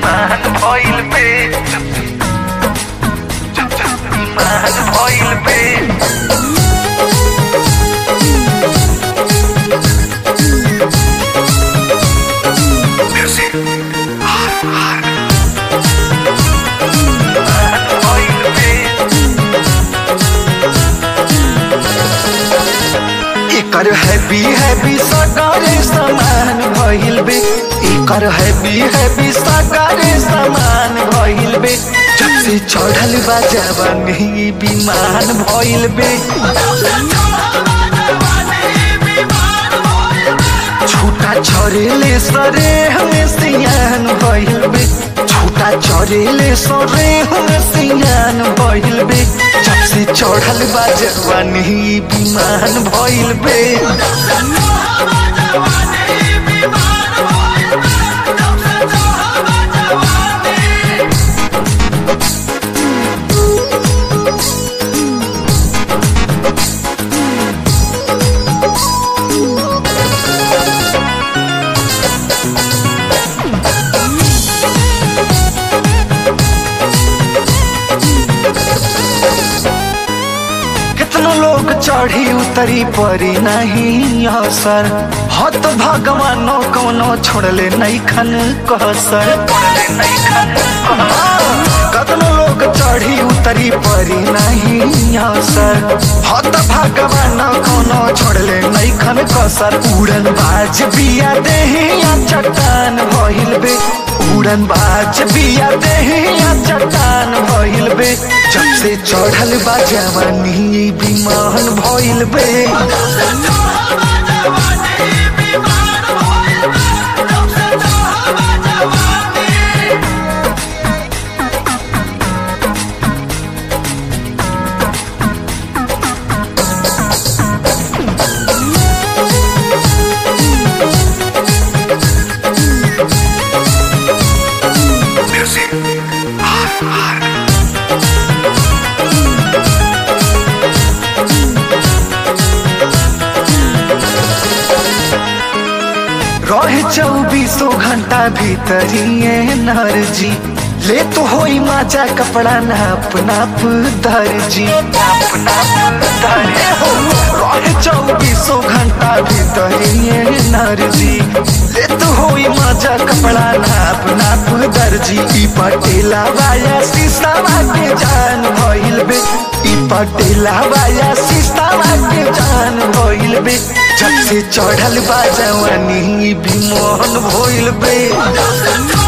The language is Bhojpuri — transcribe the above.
ईमान भइल बे ईमान भइल बे Music. ईमान भइल बे एकर हैवी हैवी सकारे समान भइल बे एकर हैवी हैवी सकारे समान भइल बे जब से चढ़ल बा जवानी विमान भइल बे छूटा छरेले सरे हमें सियान भइल बे छूटा छरेले सरे हमें सियान भइल बे जब से चढ़ल बा जवानी विमान भइल बे कितनो लोग चढ़ी उतरी परी नहीं असर हत भगवानो कोनो छोड़ले नहीं खन कसर कतनो लोग चढ़ी उतरी परी नहीं असर हत भगवान कोनो छोड़ले नहीं खन कसर उड़न बाज बिया देहिया चट्टान भइल बे उड़न बाज बिया देहिया चट्टान भइल बे जब से चढ़ल बा जवानी विमान भइल बे Music. रहे चौबीसों घंटा भीतरिए नरजी ले तो होई माचा कपड़ा नाप नाप दर्जी नाप नाप दर्जी हो रहे चौबीसों घंटा भीतरिए नरजी ले तो होई माचा कपड़ा नाप नाप दर्जी ई पटेला वाया शीशावा के जान भइल बे ई पटेला वाया शीशावा के जान भइल बे जब से चढ़ल बा जवानी भी मोहन भइल बे